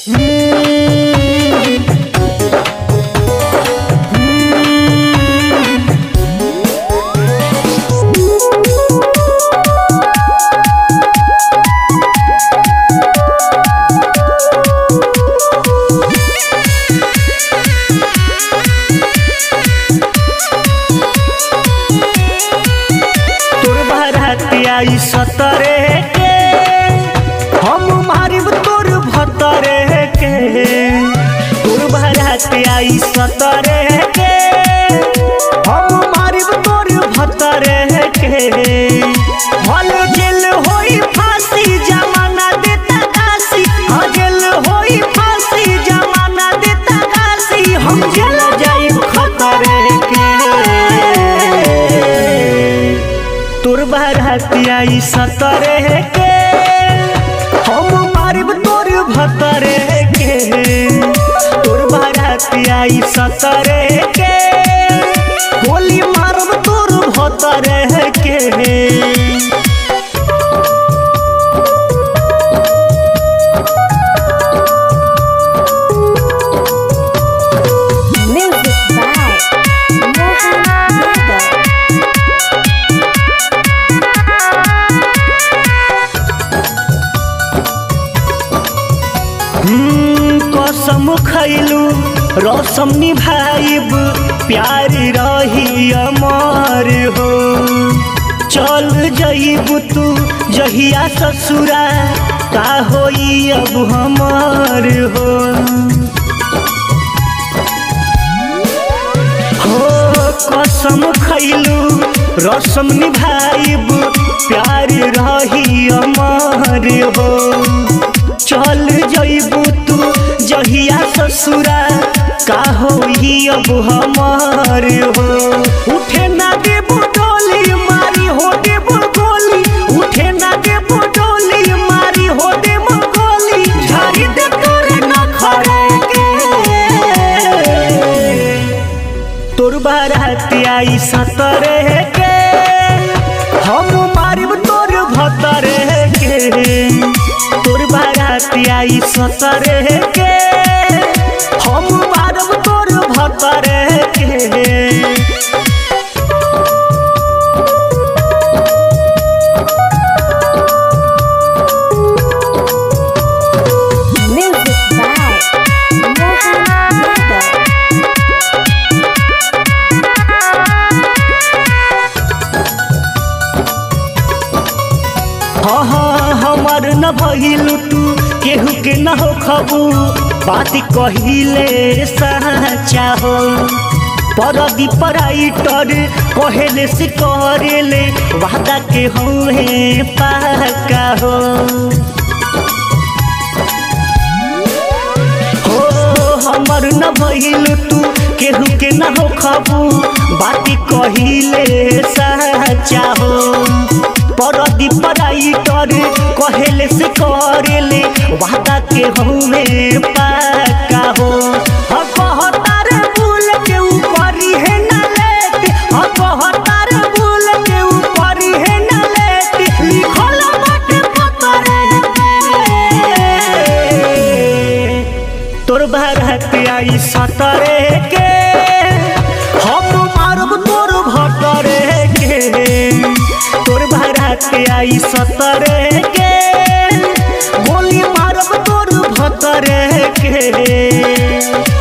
तोर बरातिया ई सतरे के हम मारिब तोर भतरे के तोर बरातिया ई सतरे के हम मारिब तोर भतरे के भल जेल होई फांसी जमाना देता काशी हाँ जेल होई फांसी जमाना देता काशी हम जेल जाइब खतरे के तोर बरातिया ई सतरे के हम मारिब तोर भतरे के तोर बरातिया ई सतरे के गोली मारब तोर भतरे के Music by Mohan Yadav. हम्म, कसम खैलू रसम निभाइब प्यार रही अमर हो चल जइब तू जहिया ससुरा का होई अब हमार हो हो कसम खैलू रसम निभाइब प्यार रही अमर हो चल जइबू तू जहिया ससुरा का होई अब हमार हो उठे ना देबू डोली मारी हो देबू गोली उठे ना देबू डोली मारी हो देबू गोली झाड़ी दे तोरे ना खड़े के तोर बारातिया ई सतरे के हम मारिब तोर भतरे के तोर बारातिया ई सतरे के हम मारब तोर भतरे के Music by Mohan Yadav. हाँ हाँ हमार न भइल तू केहू के न हो खबू बात कहिले साचा हो परदी पराइटर कहेले से करेले वादा के हुए पाका हो हो हमर न भइल तू केहू के न हो खबू बाती कहिले साचा हो परदी पराइटर कहेले से करेले वादा के हमे पाका हो ह कहतार भूल के ऊपरी है न लेट ह कहतार भूल के ऊपरी है न लेट लिखल बाटे पतरे पे। तोर भारत आई सतरे के हम मारब तोर भतरे के तोर भारत आई सतरे के गोली मारब तोर भतरे के